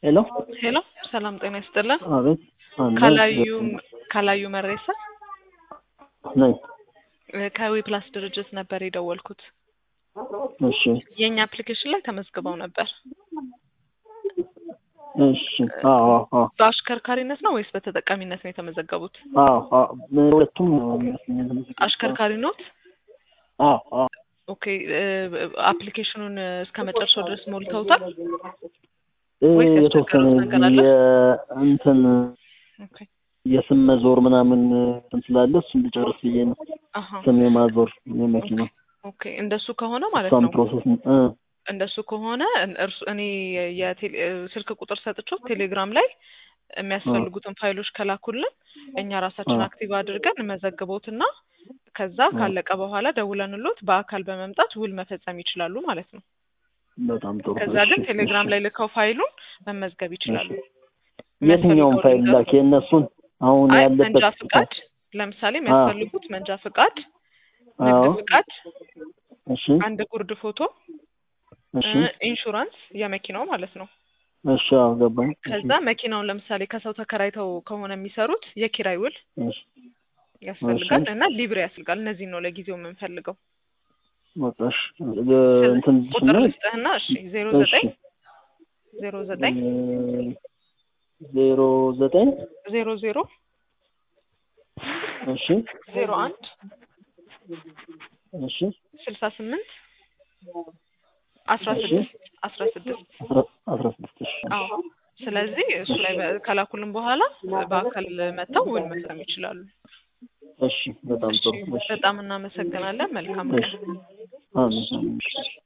ሄሎ ሄሎ ሰላም ጤና ይስጥልን። አቤት አለ ካላዩ ካላዩ መሬሳ ነኝ። ከዊ ፕላስ ድርጅት ነበር የደወልኩት። እሺ የእኛ አፕሊኬሽን ላይ ተመዝግበው ነበር። እሺ አዎ አዎ በአሽከርካሪነት ነው ወይስ በተጠቃሚነት ነው የተመዘገቡት? አዎ አዎ ሁለቱም ነው የሚመስለኝ የተመዘገቡት። አሽከርካሪ ኖት? አዎ አዎ ኦኬ አፕሊኬሽኑን እስከ መጨረሻው ድረስ ሞልተውታል? እ ወይስ የተወሰነ ያስቸገሩት ነገር አለ? የእንትን ኦኬ የስም መዞር ምናምን እንትን ስላለ እሱን ልጨርስ ብዬ ነው። አሀ ስም የማዞር የመኪና ኦኬ እንደሱ ከሆነ ማለት እሷን ነው ፕሮሰስ እ እንደሱ ከሆነ እርሱ እኔ የቴሌ ስልክ ቁጥር ሰጥቼው ቴሌግራም ላይ የሚያስፈልጉትን ፋይሎች ከላኩልን እኛ ራሳችን አ። አክቲቭ አድርገን መዘግቦትና ከዛ ካለቀ በኋላ ደውለንሎት በአካል በመምጣት ውል መፈጸም ይችላሉ ማለት ነው። በጣም ጥሩ። ከዛ ግን እሺ፣ ቴሌግራም እሺ። ላይ ልከው ፋይሉን መመዝገብ ይችላሉ። የትኛውን ፋይል ላክ? የእነሱን አሁን አይ ያለበት መንጃ ፍቃድ ለምሳሌ የሚያስፈልጉት መንጃ ፍቃድ፣ ንግድ አዎ ፍቃድ፣ እሺ አንድ ጉርድ ፎቶ፣ እሺ እ ኢንሹራንስ የመኪናው ማለት ነው። እሺ አዎ ገባኝ። ከዛ መኪናውን ለምሳሌ ከሰው ተከራይተው ከሆነ የሚሰሩት የኪራይ ውል እሺ ያስፈልጋል እሺ። እና ሊብሬ ያስፈልጋል። እነዚህን ነው ለጊዜው የምንፈልገው። በቃ እሺ እ እንትን ቁጥር ስናይ ልስጥህና እሺ ዜሮ እሺ ዘጠኝ ዜሮ ዘጠኝ እ ዜሮ ዘጠኝ ዜሮ ዜሮ እሺ ዜሮ አንድ እሺ ስልሳ ስምንት አስራ እሺ። ስድስት አስራ ስድስት አስራ አስራ ስድስት እሺ አዎ ስለዚህ እሱ ላይ በ- ከላኩልን በኋላ በአካል መጥተው ውል መፍረም ይችላሉ። እሺ በጣም እሺ ጥሩ እሺ በጣም እናመሰግናለን። መልካም እሺ ቀን። አሜን አሜን